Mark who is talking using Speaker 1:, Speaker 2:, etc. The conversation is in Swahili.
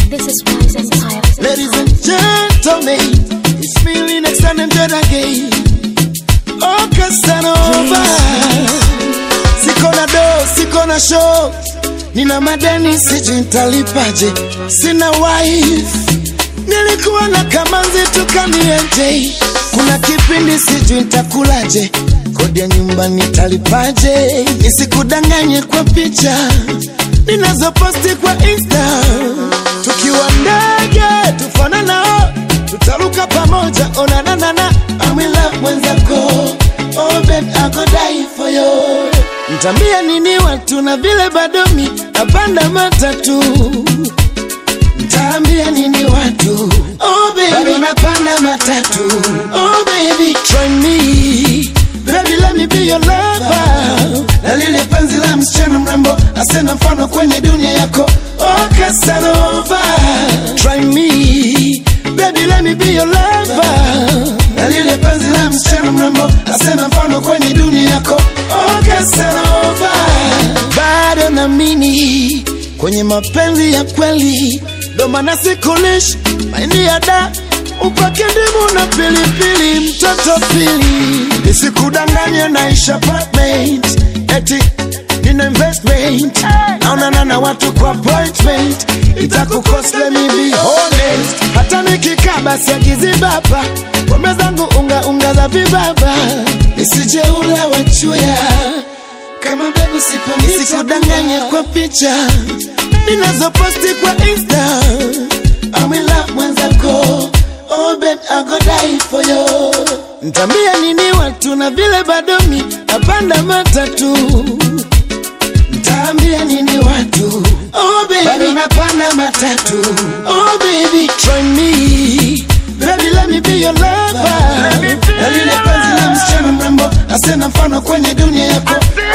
Speaker 1: This is Wise Empire.
Speaker 2: Ladies and gentlemen, it's feeling next time I'm dead again. Oh, Casanova. Siko na do, siko na show. Nina madeni sijui nitalipaje. Sina wife. Nilikuwa na kamanzi tukanienje. Kuna kipindi sijui nitakulaje. Kodi ya nyumba nitalipaje? Nisikudanganye kwa picha ninazoposti kwa Insta. Tukiwa ndege tufanana, tutaruka pamoja. Onanana, I'm in love mwenzako. Oh babe, I go die for you. Mtambia nini watu na vile bado mi napanda matatu Mtaambia nini watu? Oh baby, bado napanda matatu. Oh baby, try me. Baby, let me be your lover. Na lile penzi la msichana mrembo asena mfano kwenye dunia yako. Oh Casanova, try me. Baby, let me be your lover. Na lile penzi la msichana mrembo asena mfano kwenye dunia yako. Oh Casanova, bado naamini kwenye mapenzi ya kweli, ndo maana sikulishi maini ya da upake ndimu na pilipili, mtoto pili, nisikudanganye naisha apartment eti nina investment naonana na watu kwa appointment itakukost let me be honest hata nikikaa basi akizibaba pombe zangu unga unga za vibaba nisije ula wachuya kama mbegu sipo nisikudanganye kwa picha ninazoposti kwa insta I'm in love mwenzako oh babe I go die for you Ntambia nini watu na vile bado mi napanda matatu Ntaambia nini watu oh baby bado napanda matatu oh baby try me baby let me be your lover na lile penzi la msichana mrembo asena mfano kwenye dunia yako